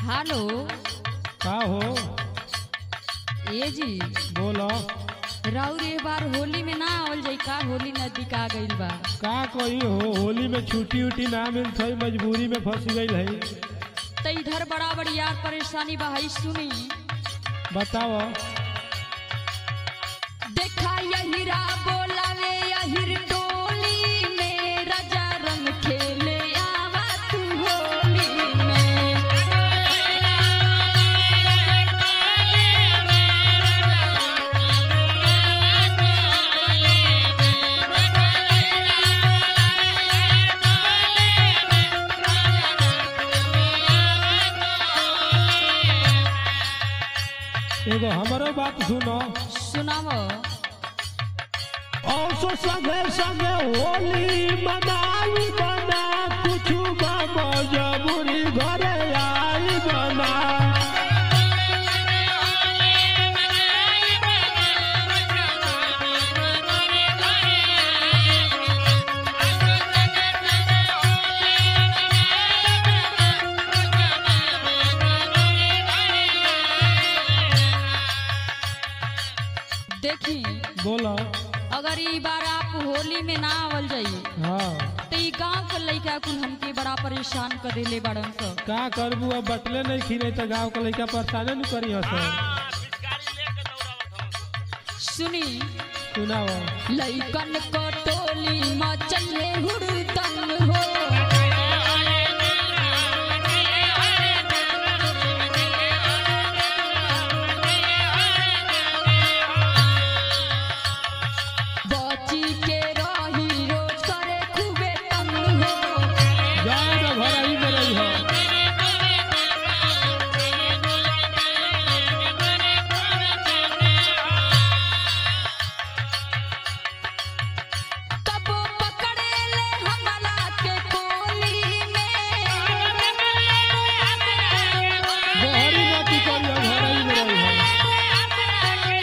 Hello का हो ए जी बोलो राउर ए बार होली में ना आवल जाई का होली नजदीक आ गइल बा का कोई हो होली में छुट्टी उट्टी ना मिलत है मजबूरी में फंस गई है त इधर बड़ा बड़ी यार परेशानी बा हई सुनी बताओ देखा यहिरा बोलावे यहिर टोली में राजा रंग खेले आवा तू होली में एगो हमारो बात सुनो सुनावो औसो संगे संगे होली मनाई बना कुछ मजबूरी घरे आई बना देखी बोलो अगर ई बार आप होली में ना आवल जाई हाँ तो ई गांव के लइका कुल हमके बड़ा परेशान कर देले बड़न स का करबू अब बटले नहीं खीने तो गाँव के लड़का परेशाने नहीं करी हस सुनी सुनाओ लइकन को टोली मचले हुड़दंग हो बची के रही रोज करे खूबे तंग हो जाए तो घर ही में रही हो तब पकड़े ले हमला के कोली में बहरी मती करी हो घर ही में रही हो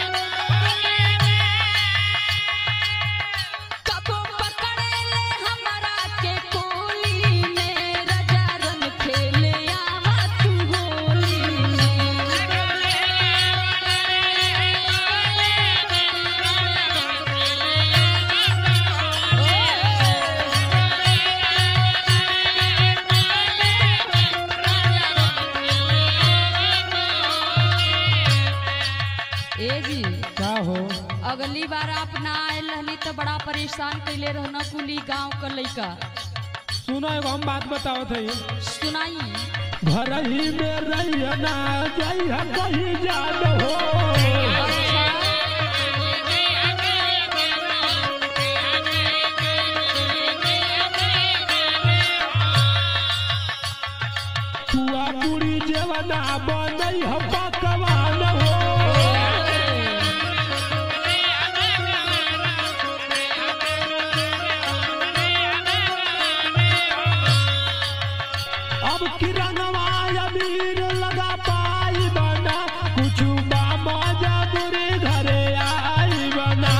कबो पकड़े ले हमरा के कोली में राजा रंग खेले आवा तू होली में ए जी का हो अगली बार आप ना आयल रहनी तो बड़ा परेशान कैले रहना कुली गांव का लइका सुनो एगो हम बात बताओ थे सुनाई घर ही में रही ना जाई हम कहीं जान हो अच्छा पुआ पूरी जेवना बनई हम पकवान हो अब किरणवा अबीर लगा पाई बना कुछ बाबा जबरी घरे आई बना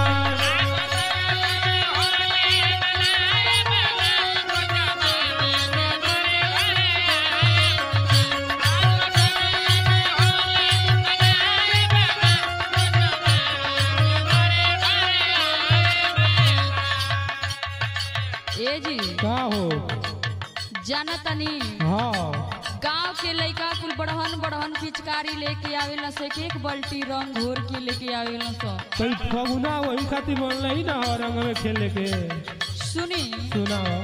ए जी का हो जाना तनी हाँ गांव के लइका कुल बढ़हन बढ़हन पिचकारी लेके आवेला से एक एक बाल्टी रंग घोर के लेके आवेला सो कोई फगुना वही खातिर बोल रही ना हो रंग में खेले के सुनी सुनाओ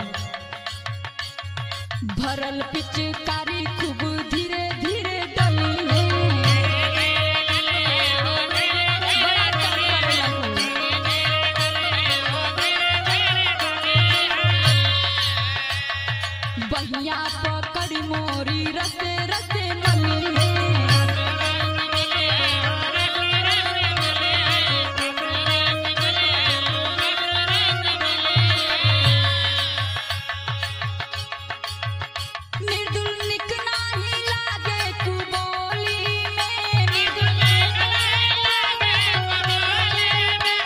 भरल पिचकारी खूब धीरे धीरे डली है बड़ा तंग करेला तू। बहिया पकड़ मोरी रसे रसे मली है निर्दुल निक नाही लागे कुबोली में निर्दुल निक नाही लागे कुबोली में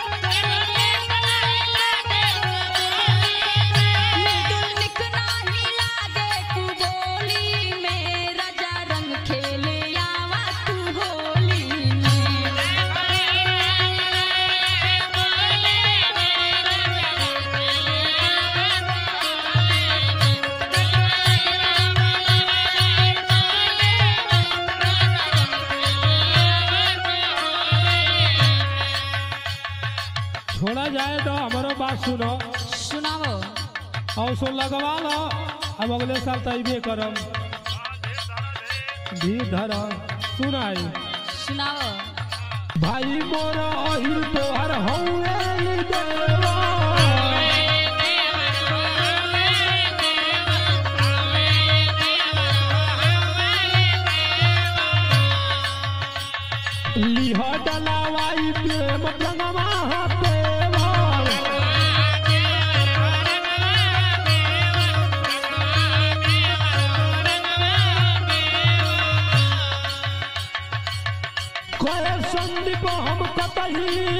निर्दुल निक नाही लागे कुबोली में राजा रंग खेल सुनो सुनाओ और सो लगवा लो अब अगले साल तो अबे करम धीर धर सुनाई सुनाओ भाई मोर अहिर तोहर हौवे देवा लिह डलावाई प्रेम रंगवा पेवा कहे संदीप हम कतही